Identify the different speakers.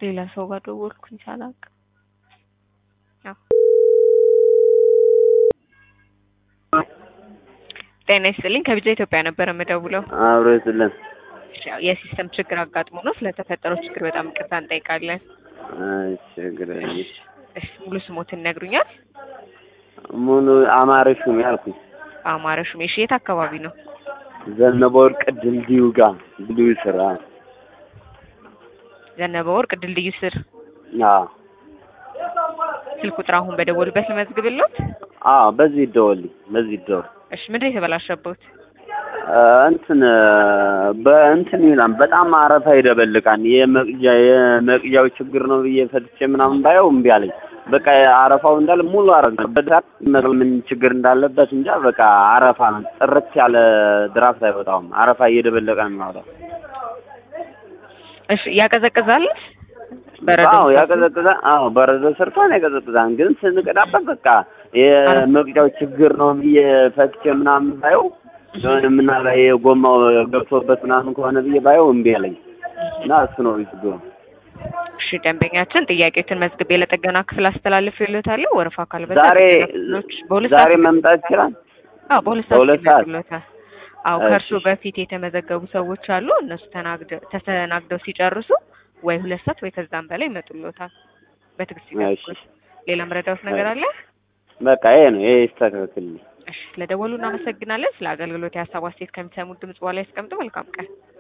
Speaker 1: ሌላ ሰው ጋር ደወልኩኝ ሳላውቅ። ያው ጤና ይስጥልኝ ከቢጃ ኢትዮጵያ ነበር የምደውለው።
Speaker 2: አብሮ ይስጥልን።
Speaker 1: ያው የሲስተም ችግር አጋጥሞ ነው። ስለተፈጠረው ችግር በጣም ይቅርታ እንጠይቃለን።
Speaker 2: ችግር የለም።
Speaker 1: እሺ ሙሉ ስሞትን ይነግሩኛል?
Speaker 2: ሙሉ አማረ ሹም ያልኩኝ
Speaker 1: አማረ ሹሜ። እሺ የት አካባቢ ነው?
Speaker 2: ዘነበ ወርቅ ድልድዩ ጋር ድልድዩ ስራ
Speaker 1: ዘነበ ወርቅ ድልድዩ ስር።
Speaker 2: አዎ
Speaker 1: ስልክ ቁጥር አሁን በደወሉበት ልመዝግብልዎት?
Speaker 2: አዎ በዚህ ይደወልኝ በዚህ ይደወል
Speaker 1: እሺ ምንድን ነው የተበላሸበት?
Speaker 2: እንትን በእንትን ይላል በጣም አረፋ ይደበልቃል። የመቅጃ የመቅጃው ችግር ነው ብዬ ፈትቼ ምናምን ባየው እምቢ አለኝ። በቃ አረፋው እንዳለ ሙሉ አረፋ በዳት ምን ችግር እንዳለበት እንጃ። በቃ አረፋ ነው፣ ጥርት ያለ ድራፍት አይወጣውም። አረፋ እየደበለቀ ነው የሚያወጣው።
Speaker 1: እሺ ያቀዘቅዛል?
Speaker 2: አዎ ያቀዘቅዛል። አዎ በረዶ ሰርቷን ያቀዘቅዛል። ግን ስንቀዳበት በቃ የመቅጃው ችግር ነው ብዬ ፈትቼ ምናምን ባየው የሆነ ምናልባት የጎማው ገብቶበት ምናምን ከሆነ ብዬ ባየው እምቢ አለኝ እና እሱ ነው ችግሩ።
Speaker 1: እሺ ደንበኛችን ጥያቄዎችን መዝግቤ ለጥገና ክፍል አስተላልፌልዎታለሁ። ወረፋ ካልበዛ
Speaker 2: ዛሬ
Speaker 1: በሁለት
Speaker 2: ዛሬ
Speaker 1: ሰዓት
Speaker 2: መምጣት ይችላል።
Speaker 1: አዎ በሁለት
Speaker 2: በሁለት
Speaker 1: ሰዓት
Speaker 2: ሰዓት?
Speaker 1: ይመጡልዎታል። አዎ
Speaker 2: እሺ።
Speaker 1: ከእርሶ በፊት የተመዘገቡ ሰዎች አሉ። እነሱ ተናግደው ተስተናግደው ሲጨርሱ ወይ ሁለት ሰዓት ወይ ከዛም በላይ ይመጡልዎታል። በትዕግስት ይጠብቁን።
Speaker 2: እሺ
Speaker 1: ሌላ መረዳዎት ነገር አለ?
Speaker 2: በቃ ይሄ ነው ይሄ ይስተካከልልኝ።
Speaker 1: እሺ ስለደወሉ እናመሰግናለን። ስለ አገልግሎት የሀሳብ አስተያየት ከሚሰሙት ድምጽ በኋላ ያስቀምጡ። መልካም ቀን።